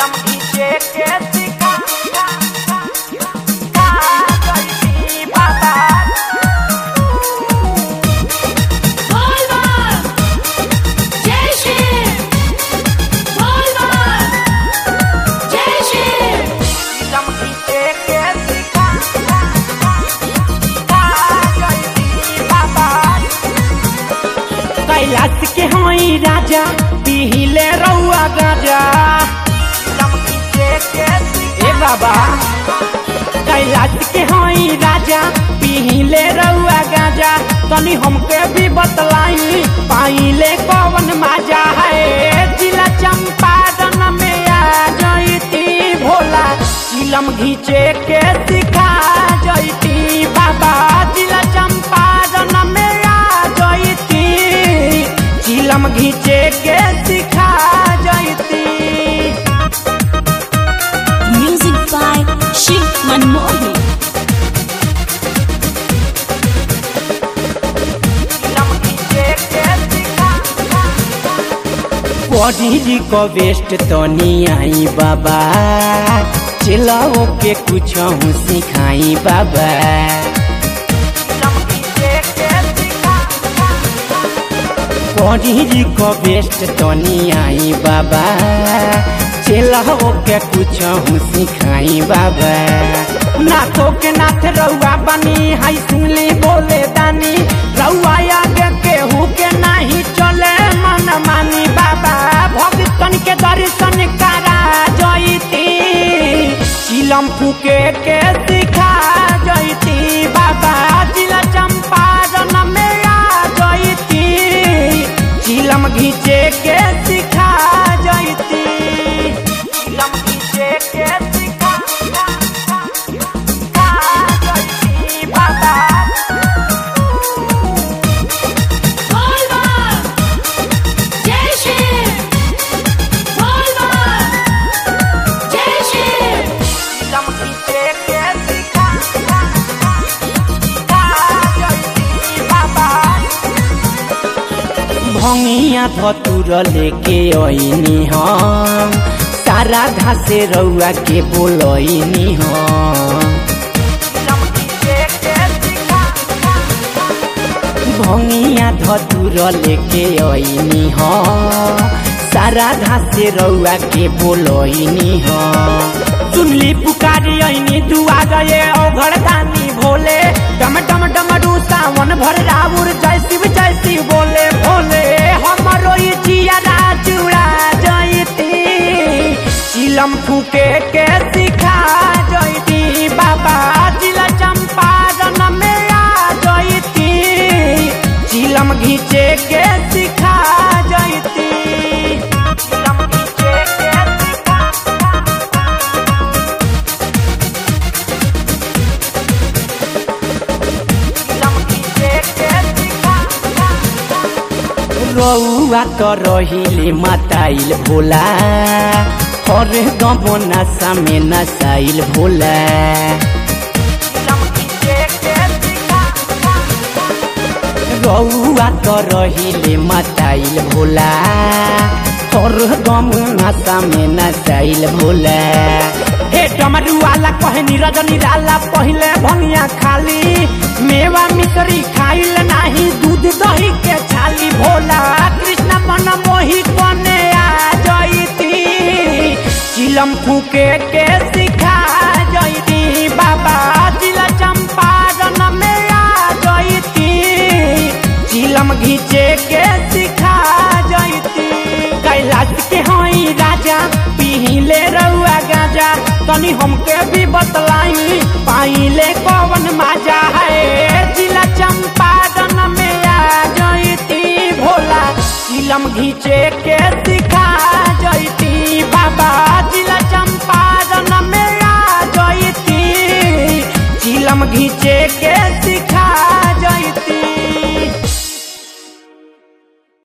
चिलम घीचे के सिखा का गई बाबा Volva! Jai Shri! Volva! Jai Shri! चिलम घीचे के सिखा का गई बाबा कैलाश के हई राजा पिहिले रउआ गाजा चिलम घीचे के सिखा ए बाबा कैलाश के हई राजा पिहिले रउआ गाजा तनी हमके भी बतलाई पाइले कवन माजा है जिला चंपारण में आ जईती भोला चिलम घीचे के सिखा जईती बाबा जिला चंपारण में आ जईती चिलम घीचे के सिखा जईती Music by Shiv Manmohi. चिलम घीचे के सिखा बॉडी को वेस्ट तो नहीं आई बाबा चिल्लाओ के कुछ हूँ सिखाई बाबा चिलम घीचे के सिखा बॉडी को वेस्ट तो नहीं आई बाबा चिल्लाओ के कुछ हूँ सिखाई बाबा नाथो के नाथ रउआ बनी हाई सुनली बोले दानी रउआ आगे केहू के नहीं चले मन मानी बाबा भक्तन के दर्शन करा जईती चिलम फूके के सिखा जईती बाबा जिला चंपारण में आ जईती चिलम घीचे के सिखा जईती चिलम घीचे के सिखा का गई बाबा Volva! Jai Shri! Volva! Jai Shri! चिलम घीचे के सिखा का गई बाबा भंगिया धतुर लेके अइनी हम सारा घासे रउआ के बोलइनी हम चिलम घीचे के सिखा भंगिया धतुर लेके अइनी हम सारा घासे रउआ के बोलइनी हम सुनली पुकारी अइनी दुआ गए ओघर दानी भोले डम डम डमरू सावन भर राउर जय शिव जय शिव बोले भोले हमरो ई जिया जुड़ा जयती चिलम फूके के सिखा जयती बाबा जिला चंपारण में आ जयती चिलम घीचे के सिखा जयती चिलम घीचे के सिखा चिलम घीचे के सिखा रउआ तो रहिले मताइल भोला हर गम नशा में नसाइल भोला चिलम घीचे के सिखा रउआ तो रहिले मताइल भोला हर गम नशा में नसाइल भोला हे डमरू वाला कहनी रजनी लाला पहिले भंगिया खाली मेवा मिश्री खाइल नाही दूध दही के छाली भोला कृष्ण मन मोही कने आ जईती चिलम फूके के सिखा जईती बाबा जिला चंपारण में आ जईती चिलम घीचे के सिखा जईती कैलाश के हई राजा पिहिले रउआ गाजा तनी हमके भी बतलाई पाइले कवन माजा है जिला चंपारण में आ जईती भोला चिलम घीचे